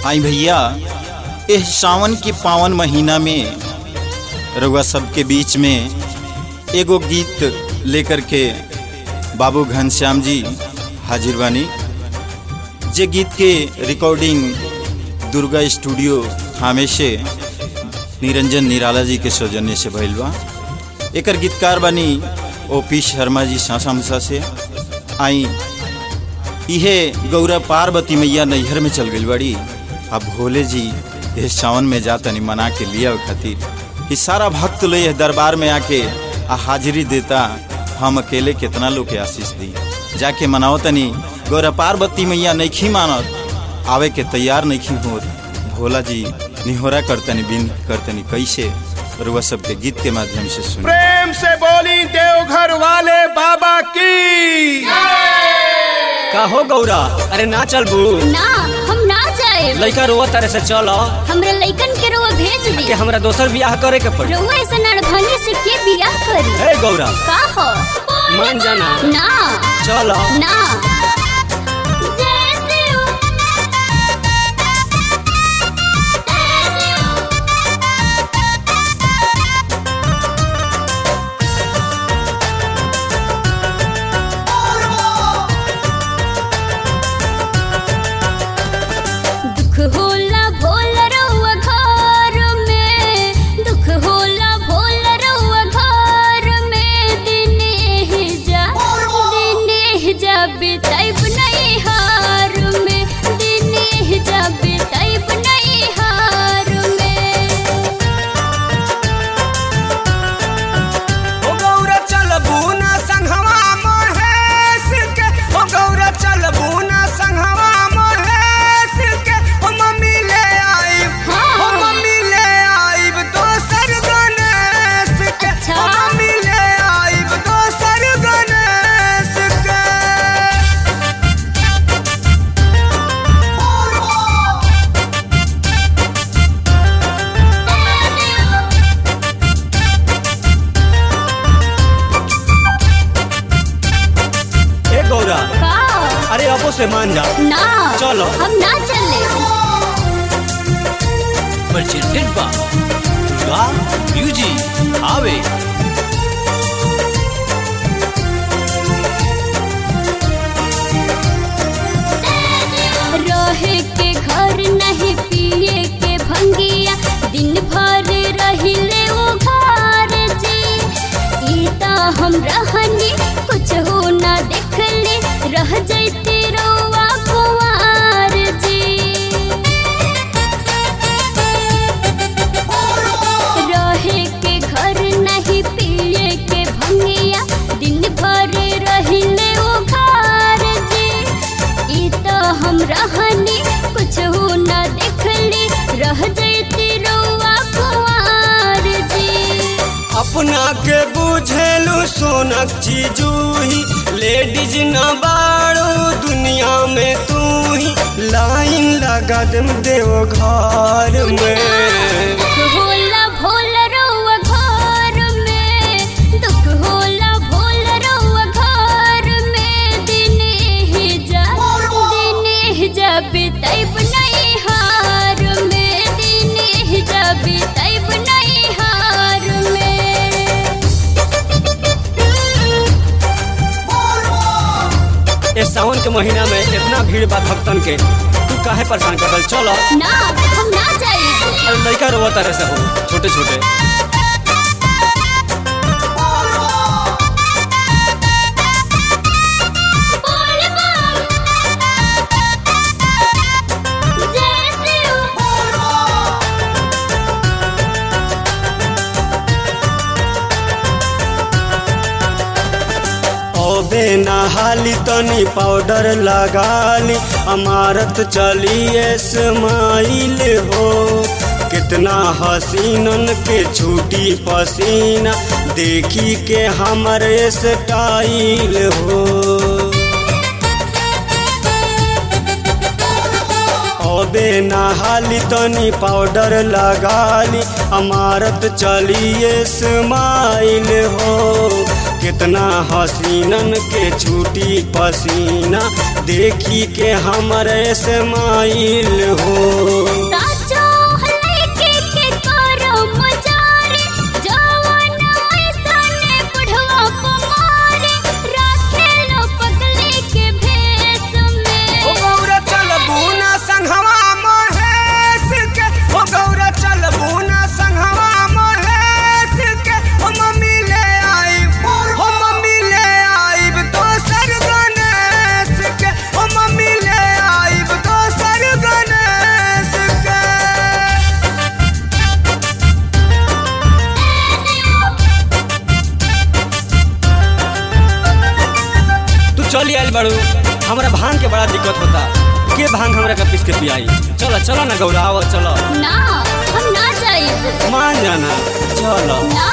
आई भैया इस सावन के पावन महीना में रउआ सबके बीच में एगो गीत लेकर के बाबू घनश्याम जी हाजिर बानी जे गीत के रिकॉर्डिंग दुर्गा स्टूडियो थामे से निरंजन निराला जी के सौजन्य से भइल बा एकर गीतकार बानी ओ पी शर्मा जी सासामसा से आई इहे गौरा पार्वती मैया नैहर में चल गई बड़ी अब भोले जी इस सावन में जा तनी मना के लिया खातिर कि सारा भक्त लो यह दरबार में आके आ हाजिरी देता हम अकेले कितना लोग के आशीष दी जाके मनाओ तनी गौरा पार्वती मैया नैखी मानत आवे के तैयार नैखी हो भोला जी निहोरा करतनी बिन करतनी कैसे रुआ सबके गीत के माध्यम से सुन प्रेम से बोली देवघर वाले बाबा की का हो गौरा अरे ना चल बू ना हम ना जाए लड़का रोवा तारे से चल हमरा लइकन के रोवा भेज दी कि हमरा दोसर बियाह करे के पड़ी रउआ ऐसा नड़भंगी से के बियाह करी हे गौरा का हो मान जाना ना चल ना जैसे हो, तैसे हो। दुख होला भोल रउआ घर में दुख होला भोल रउआ घर में दिने ही जा दिने ही जा बिताइब नहीं हार में दिने ही जा बिताइब नहीं हार में ओ गौरा चल बूना संघवा महेश के ओ गौरा चल बूना संघवा महेश के ओ मम्मी ले आइब ओ मम्मी ले आइब दोसर गणेश के अच्छा। ओ मम्मी ले आइब दोसर गणेश के ए गौरा का अरे अबो से मान जा ना चलो। हम ना चले presented by Durga Music Ave रहे के घर नहीं पिए के भंगिया दिन भर रहिले वो घर जी ई ता हम रहनी कुछ हो ना देखले रह जैते रोवा कुंवार जी रहे के घर नहीं पिए के भंगिया दिन भर रहिले वो घर जी ई तो हम रहनी कुछ हो ना देखली रह जैती रोवा कुंवार जी अपना के बुझेलू सोनक चीजूही लेडीज न बाड़ू दुनिया में तू ही लाइन लगा दम देव घर में दुख होला भोल रउआ घर में दुख होला भोल रउआ घर में दिने ही जा दिने ही जा बिताइब नहीं हार में दिने ही जा बिताइब नहीं हार में इस सावन के महीना में इतना भीड़ बा भक्तन के तू काहे परेशान कर चलो ना हम ना जाएंगे अरे लड़का रोवा तारे से हो छोटे छोटे बोल बम जैसे हो ओबे नहाली तनी पाउडर लगाली अमारत चलिए स्माइल हो कितना हसीनन के छूटी पसीना देखी के हमर स्टाइल हो ओबे नहाली तनी पाउडर लगाली अमारत चलिए स्माइल हो कितना हसीनन के छूटी पसीना देखी के हमरे से माइल हो साचो लेके के करो मजारे जवन ऐसने बुढ़वा कुमारे राखे लो पगले के भेष में ओ गौरा चल बूना संघवा महेश के ओ गौरा चल बूना संघवा महेश के ओ मम्मी ले आई ओ मम्मी ले आई दोसर गणेश के ओ मम्मी ले आई दोसर गणेश के तू चली आइल बाड़ू हमरा भांग के बड़ा दिक्कत होता के भांग हमरा का पीस के पियाई चलो चलो ना गौरा आओ चलो ना हम ना जाइब मान जाना चलो ना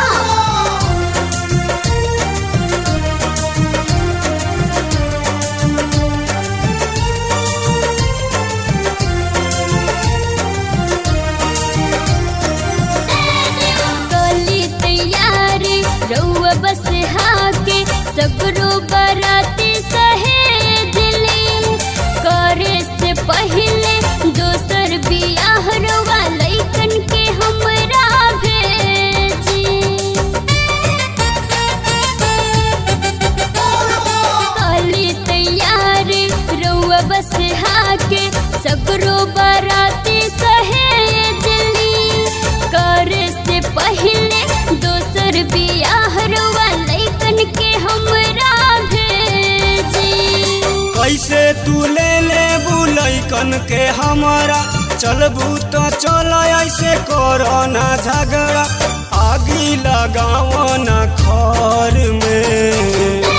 कली तैयारी रउआ बस हाके सगरो बराती सहेजली करे से पहले दोसर बियाह रउआ लइकन के हमरा भेजी काली तैयारी रउआ बस हाके सगरो बाराती सहेजली करे से पहले दोसर बियाह रउआ लइकन के हमरा भेजी कैसे तू ले ले बुलैकन के हमारा चलबू तो चल ऐसे करो ना झगड़ा आगी लगाओ ना खर में